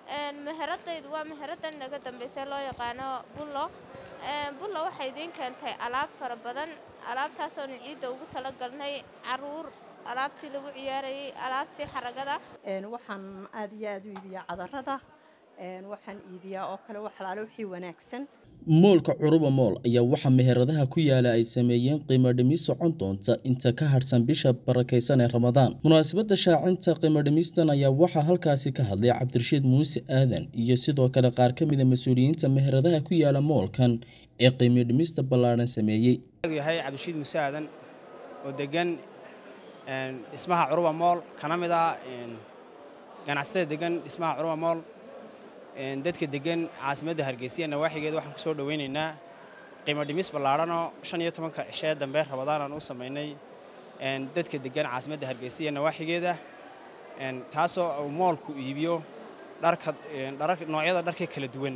meheradaydu waa meheradan naga dambaysa loo yaqaano bullo bullo waxay idiin keentay alaab fara badan alaabtaasoonu ciidda ugu talagalnay caruur alaabtii lagu ciyaarayay alaabtii xaragada waxaan aad iyo aad u iibiyaa cadarada waxaan iibiyaa oo kale waxalaalo wixii wanaagsan moolka curuba mool ayaa waxaa meheradaha ku yaala ay sameeyeen qiimo dhimis socon doonta inta ka hadhsan bisha barakaysan ee ramadaan munaasabadda shaacinta qiimo dhimistan ayaa waxaa halkaasi ka hadlay cabdirashiid muuse aadan iyo sidoo kale qaar ka mida mas-uuliyiinta meheradaha ku yaala moolkan ee qiimo dhimista ballaadhan sameeyey yahay cabdirashiid muuse aadan oo degan dhismaha curuba mool kana mid ah ganacsatada degan dhismaha curuba mool dadka degan caasimadda hargeysa nawaaxigeeda waxaan ku soo dhowaynaynaa qiimo dhimis ballaadhanoo shan iyo tobanka cishee dambe rabadaan aan u samaynay dadka degan caasimadda hargeysa iyo nawaaxigeeda taasoo uu moolku iibiyo dharka noocyada dharka kala duwan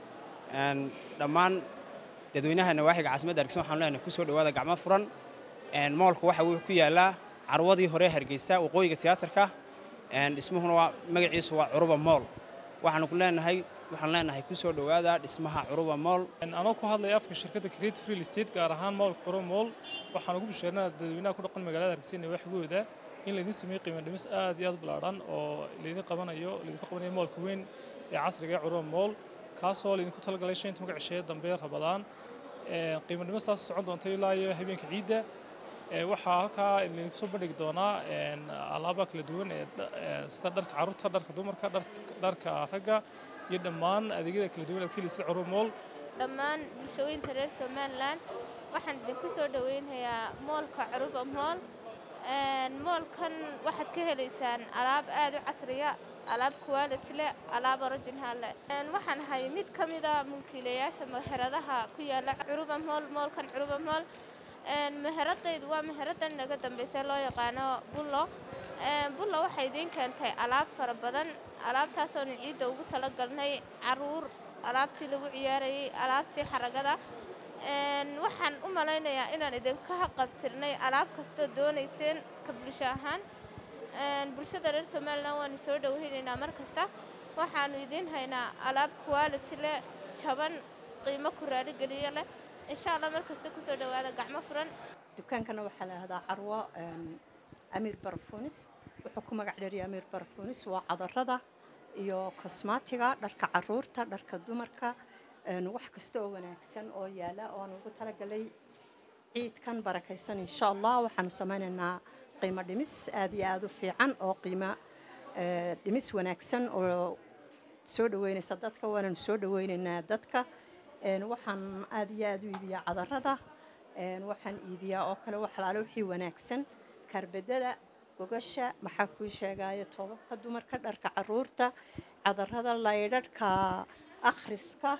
dhammaan dadweynaha nawaaxiga caasimadda hargeysa waxaan leenahay ku soo dhowaada gacmo furan moolku waxa uu ku yaallaa carwadii hore hargeysa waqooyiga tiyaatarka dhismuhuna waa magaciisu waa curuba mool waxaanu ku leenahay waxaan leenahay ku soo dhowaada dhismaha curuba mool anoo ku hadlaya afka shirkadda creative real estate gaar ahaan moolka curuba mool waxaan ugu bisheernaa dadweynaha ku dhaqan magaalada hargeysa nawaaxigooda in laydin sameeyey qiimo dhimis aad iyo aad ballaadhan oo laydin qabanayo laydinku qabanayo moolka weyn ee casriga ee curuba mool kaasoo laydinku talagalay shan tobanka cisheeye dambe rabadaan qiimo dhimistaas socon doonta ilaa iyo habeenka ciidda waxaa halkaa laydinku soo bandhigi doonaa alaaba kala duwan ee sida dharka carruurta dharka dumarka dharka ragga iyo dhammaan adeegyada kala duwan aad ka helaysa curuba mool dhammaan bulshooyinka reer somalilan waxaan idinku soo dhoweynayaa moolka curuba mool moolkan waxaad ka helaysaan alaab aad u casriya alaab quality leh alaab original leh waxaan ahay mid ka mida mulkiilayaasha meheradaha ku yaala curuba mool moolkan curuba mool meheradaydu waa meheradan naga dambaysa loo yaqaano bullo bullo waxay idiin keentay alaab fara badan alaabtaasoonu ciidda ugu talagalnay caruur alaabtii lagu ciyaarayay alaabtii xaragada waxaan u malaynayaa inaan idinka qabtirnay alaab kastoo doonayseen ka bulsho ahaan bulshada reer somalilan waanu soo dhoweynaynaa mar kasta waxaanu idiin haynaa alaab quality leh jaban qiimo ku raaligeliya leh insha allah mar kasta kusoo dhowaada gacmo furan dukaankana waxaa la yidhahdaa carwo amiir barafunis wuxuu ku magac dheeriya amiir barafunis waa cadarada iyo kosmaatiga dharka caruurta dharka dumarka wax kasta oo wanaagsan oo yaala oo aan ugu talagalay ciidkan barakaysan insha allah waxaanu samaynaynaa qiimo dhimis aad iyo aad u fiican oo qiimo dhimis wanaagsan oo soo dhoweynaysa dadka waananu soo dhoweynaynaa dadka waxaan aad iyo aad u iibiyaa cadarada waxaan iibiyaa oo kale waxalaalo wixii wanaagsan kaarbedada gogasha maxaa kuu sheegaayo toobabka dumarka dharka caruurta cadarada laydharhka akhriska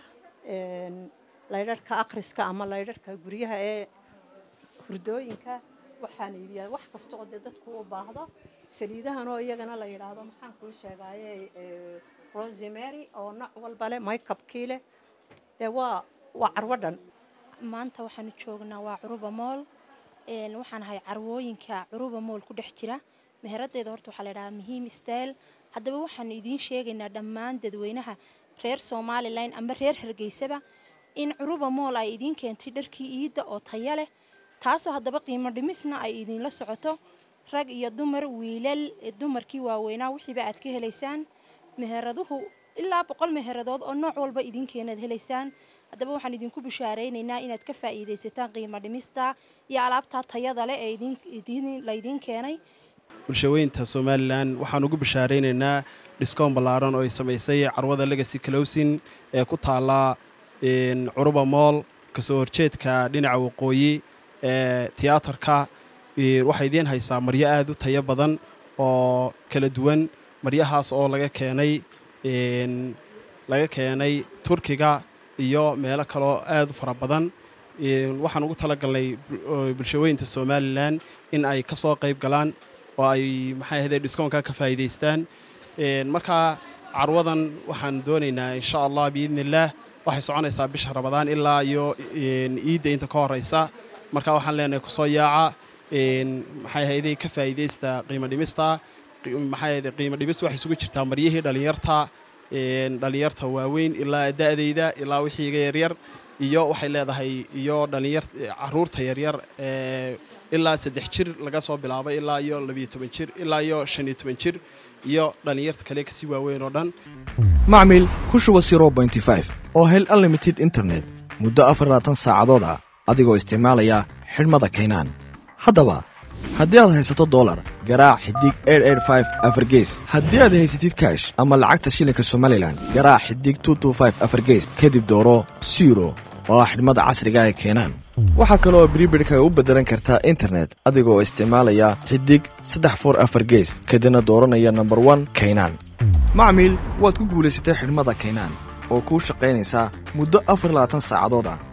laydharhka akhriska ama laydharhka guryaha ee hurdooyinka waxaan iibiyaa wax kasta oo dee dadku u baahdo saliidahan oo iyagana la yidhaahdo maxaan kuu sheegaaye rosemary oo nooc walba leh maykabkii leh dee waa waa carwo dhan maanta waxaanu joognaa waa curuba mool waxaan ahay carwooyinka curuba mool ku dhex jira meheradeeda horta waxaa la ydhahaa muhiim style haddaba waxaanu idiin sheegaynaa dhammaan dadweynaha reer somalilan ama reer hargeysaba in curuba mool ay idiin keentay dharkii iidda oo taya leh taasoo haddaba qiimo dhimisna ay idiinla socoto rag iyo dumar wiilal dumarkii waaweynaa wixiiba aad ka helaysaan meheraduhu ilaa boqol meheradood oo nooc walba idinkeenaad helaysaan haddaba waxaan idinku bishaaraynaynaa inaad ka faa'iidaysataan qiimo dhimista iyo alaabtaa tayada leh ee laydiin keenay bulshaweynta somalilan waxaan ugu bishaaraynaynaa dhiskoon ballaaran oo ay samaysay carwada legacy clowsin ee ku taalla curuba mool kasoo horjeedka dhinaca waqooyi ee tiyaatarka waxay idiin haysaa maryo aad u tayo badan oo kala duwan maryahaas oo laga keenay laga keenay turkiga iyo meelo kaloo aad u fara badan waxaan ugu talagalnay bulshaweynta somalilan in ay ka soo qayb galaan oo ay maxay ahde dhiskoonka ka faa'iidaystaan markaa carwadan waxaan doonaynaa insha allah biidni illaah waxay soconaysaa bisha rabadaan ilaa iyo iidda inta ka horeysa marka waxaan leenahay kusoo yaaca maxay ahayday ka faa'iidaysta qiimo dhimista maxay ahayday qiimo dhimista waxay isugu jirtaa maryihii dhallinyarta dhallinyarta waaweyn ilaa da'dayda ilaa wixii iga yaryar iyo waxay leedahay iyo dhallinyar caruurta yaryar ilaa saddex jir laga soo bilaabay ilaa iyo labiyo toban jir ilaa iyo shan iyo toban jir iyo dhallinyarta kale kasii waaweyn oo dhan macmil ku shuba oo hel unlimited internet muddo afar labaatan saacadood ah adigoo isticmaalaya xidhmada kaynaan haddaba haddii aad haysato dolar garaac xidig afargees haddii aad haysatid kaash ama lacagta shilinka somalilan garaac xidig afargees kadib dooro siro oo ah xidhmada casriga ee keenaan waxaa kale oo bribidhka u beddelan kartaa internet adigoo isticmaalaya xidig saddex for afar gees kadibna dooranaya nomber one kaynaan macmiil waad ku guulaysatay xidhmada kaynaan oo kuu shaqaynaysaa muddo afar labaatan saacadood ah